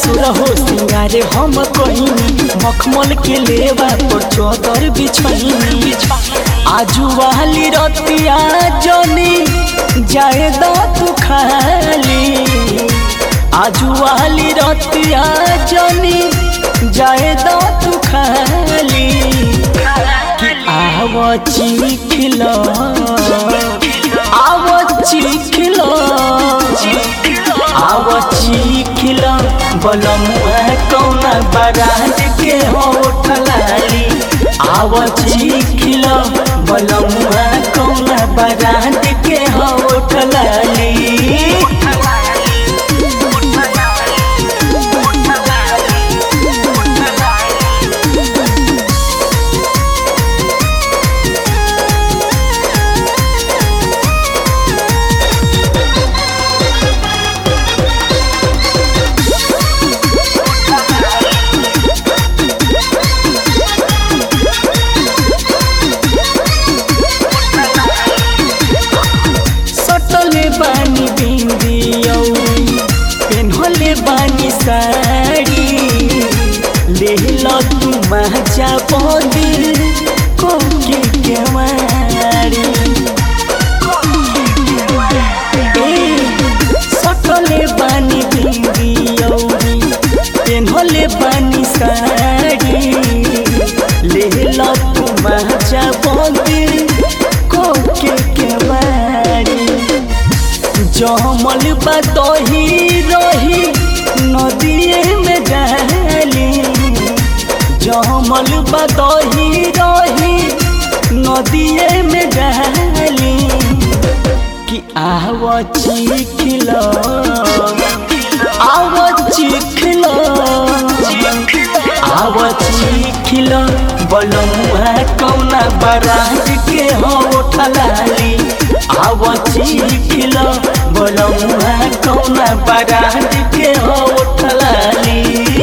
सुरहो सिंगारे हम कहिनी मखमल के लेवा पर चौदर बिछैनी आजू वाली रतिया जनी जाए दो तू खाली आजू वाली रतिया जनी जाए दो तू खाली कि आव चिखलो आव चिखलो आव चिखलो बलमुआ कौना बारात के होठलाली आव चिखलो बलमुआ कौना बारात के होठलाली सटले बानी बिंदी पेन्हले बानी साड़ी लेहल तू महजा बदी कोके केवाड़ी ए, सटले बानी बिंदी पेन्हले बानी साड़ी लेहल तू महजा बदी कोके केवाड़ी जमल बतही रही नदिए में डाली जमल बतही रही नदिए में डाली कि आव चिखलो आव चिखलो आव चिखलो बलमुआ कौना बरात के होठलाली आव चिखलो बलमुआ कौना बरात के होठलाली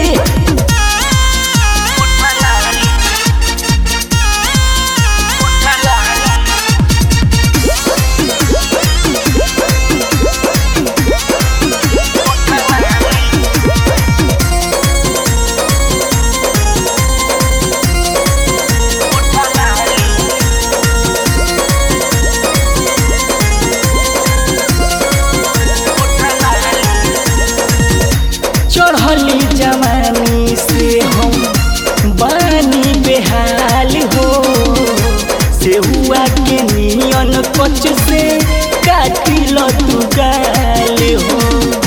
चढ़ली जवानी से हम बानी बेहाल हो से हुआ के नियन कच से काटिल तू गाल हो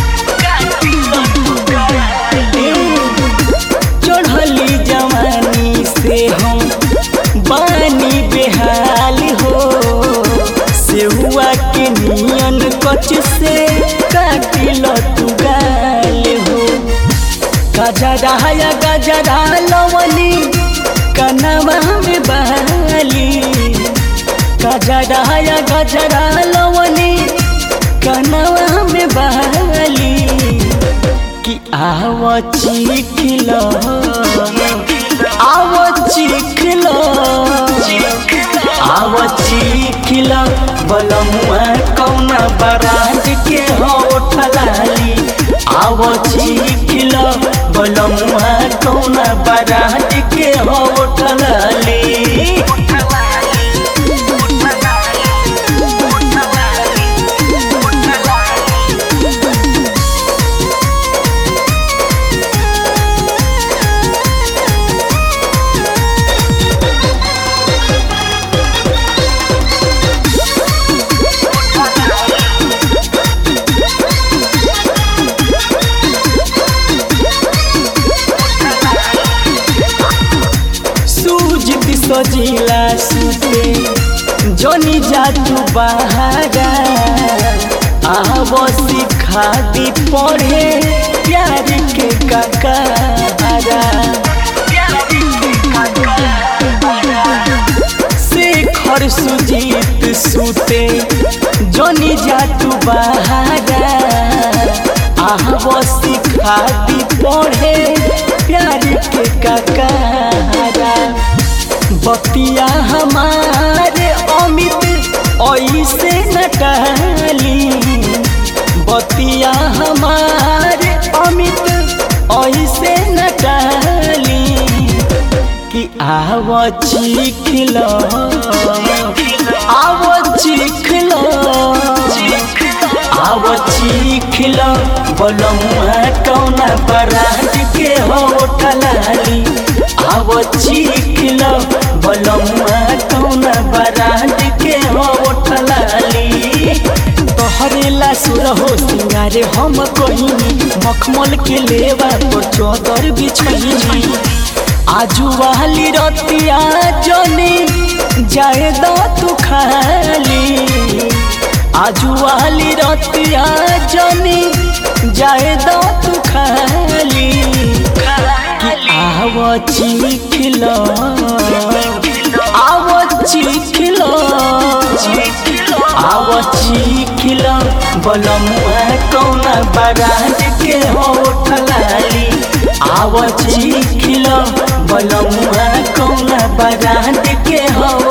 ए, चढ़ली जवानी से हम बानी बेहाल हो से हुआ के नियन कच से काटिल तू गाल हो गजरा या गजरा लवनी कनवा में बहली गजरा या गजरा लवनी कनवा में बहली कि आव चिखलो आव चिखलो आव चिखलो बलमुआ कौना बरात के होठलाली आव चिखलो बलमुआ कौना बरात के होठलाली सूजित सजिला सुते जनी जातू बहारा आव सिखा दी पढ़े प्यार के ककारा शेखर सुजीत सुते जनी जातू बहारा आव सिखा दी पढ़े प्यार के ककारा बतिया हमारे अमित ऐसे न टहली बतिया हमारे अमित ऐसे न टाली कि आव चिखल आव चिखल आव चिखल बलमुआ कौना बरात के होठलाली आव चिखल बलमुआ कौना बरात के होठलाली तोहरेला सुर हो सिंगारे हम कहिनी मखमल के लेवा पर चौदर बिछनी आजू वाली रतिया जनी जाए दो तू खाली आजू वाली रतिया जनी जाए दो तू खाली कि आव चिखल आव चिखल आव चिखल बलमुआ कौना बारात के होठलाली आव चिखल बलमुआ कौना बारात के हो